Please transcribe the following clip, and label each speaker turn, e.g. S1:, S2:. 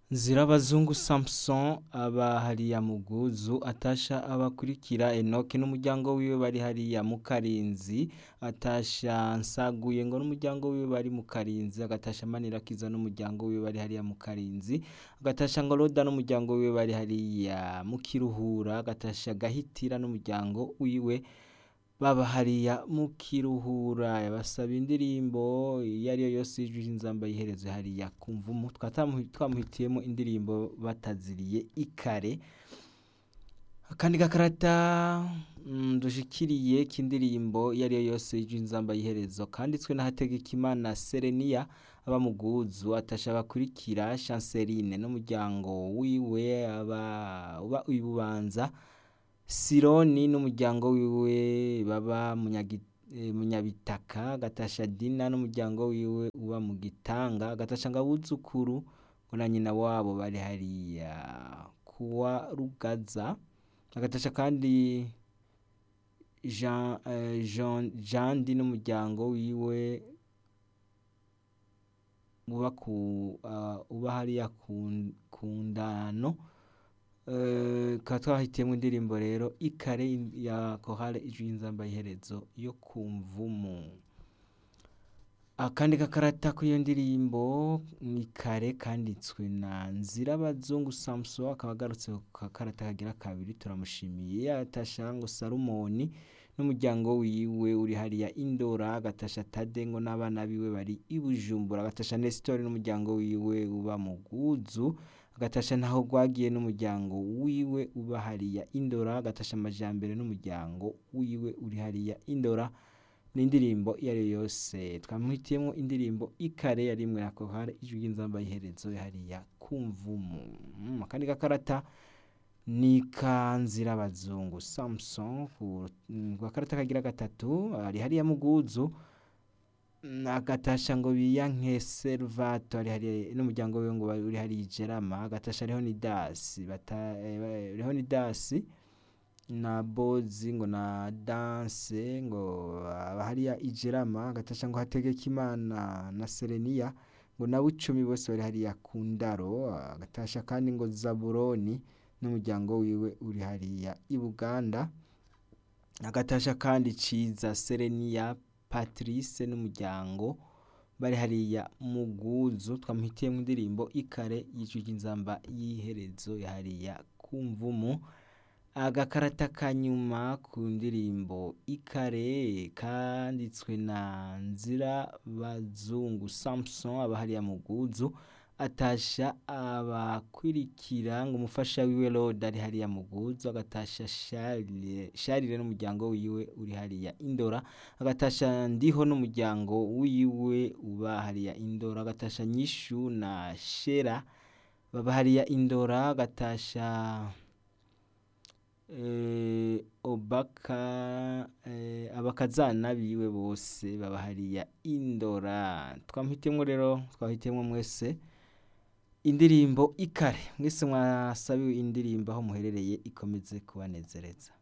S1: Nzirabazungu Samson aba hariya Muguzu atasha abakurikira Enoki n'umuryango wiwe bari hariya mu Karinzi atasha Nsaguye ngo n'umuryango wiwe bari mu Karinzi agatasha Manirakiza n'umuryango wiwe bari hariya mu Karinzi agatasha Ngoroda n'umuryango wiwe bari hariya mu Kiruhura agatasha Gahitira n'umuryango wiwe baba hariya mu Kiruhura yabasaba indirimbo iyo ariyo yose y'ijwi ry'inzamba yihereze hariya ku mvumu twatamu- twamuhitiyemo indirimbo bataziriye ikare akandi gakarata mm, dushikiriye k'indirimbo iyo ariyo yose y'ijwi ry'inzamba yiherezo kanditswe na Hategekimana Serenia aba Muguzu atasha bakurikira Chanceline n'umuryango wiwe aba uba ibubanza Sironi n'umuryango wiwe baba Munyagi- eh, Munyabitaka agatasha Dina n'umuryango wiwe uba mu Gitanga agatasha Ngabuzukuru ngo na nyina wabo bari hariya kuwa Rugaza agatasha kandi Jean eh, Jean Jandi n'umuryango wiwe uba ku ah, uba hariya ku ku ndano Eh, tukaba twahitiyemo indirimbo rero ikare ya kohale ijwi y'inzamba iherezo yo ku mvumu akandi gakarata k'iyo ndirimbo ni kare kanditswe na Nzirabazungu Samson akaba agarutse ku gakarata kagira kabiri turamushimiye yatasha ngo Salomoni n'umuryango wiwe uri hariya Indora agatasha Tade ngo n'abana biwe bari i Bujumbura agatasha Nestor n'umuryango wiwe uba mu Guzu agatasha ntaho gwagiye n'umuryango wiwe uba hariya Indora agatasha Amajambere n'umuryango wiwe uri hariya Indora n'indirimbo iyo ariyo yose twamuhitiyemo indirimbo ikare yarimwe ya kohare ijwi ry'inzamba y'iherezo hariya ku mvumu Mm, akandi gakarata ni kanzirabazungu Samson ku mm, gakarata kagira gatatu ari hariya Muguzu Mm, agatasha ngo biyanke Servato ari hariya n'umuryango wiwe ngo uri hariya Ijerama agatasha Leonidas bata eh, Leonidas na Bozi ngo na Danse ngo aba hariya Ijerama agatasha ngo Hategekimana na Serenia ngo na Bucumi bose bari hariya ku Ndaro agatasha kandi ngo Zaburoni n'umuryango wiwe uri hariya i Buganda agatasha kandi Ciza Serenia Patrice n'umuryango bari hariya Muguzu twamuhitiyemo indirimbo ikare y'ijwi ry'inzamba y'iherezo ya hariya ku mvumu agakarata kanyuma ku ndirimbo ikare kanditswe na Nzirabazungu Samson aba hariya Muguzu atasha abakurikira ngo umufasha wiwe Roda ari hariya Muguzu agatasha Charles Charles n'umuryango wiwe uri hariya Indora agatasha Ndiho n'umuryango wiwe uba hariya Indora agatasha Nyishu na Shera baba hariya Indora agatasha eh, Obaka eh, abakazana biwe bose baba hariya Indora twamuhitiyemo rero twahitiyemo mwese indirimbo ikare mwese mwasabiwe indirimbo aho muherereye ikomeze kubanezereza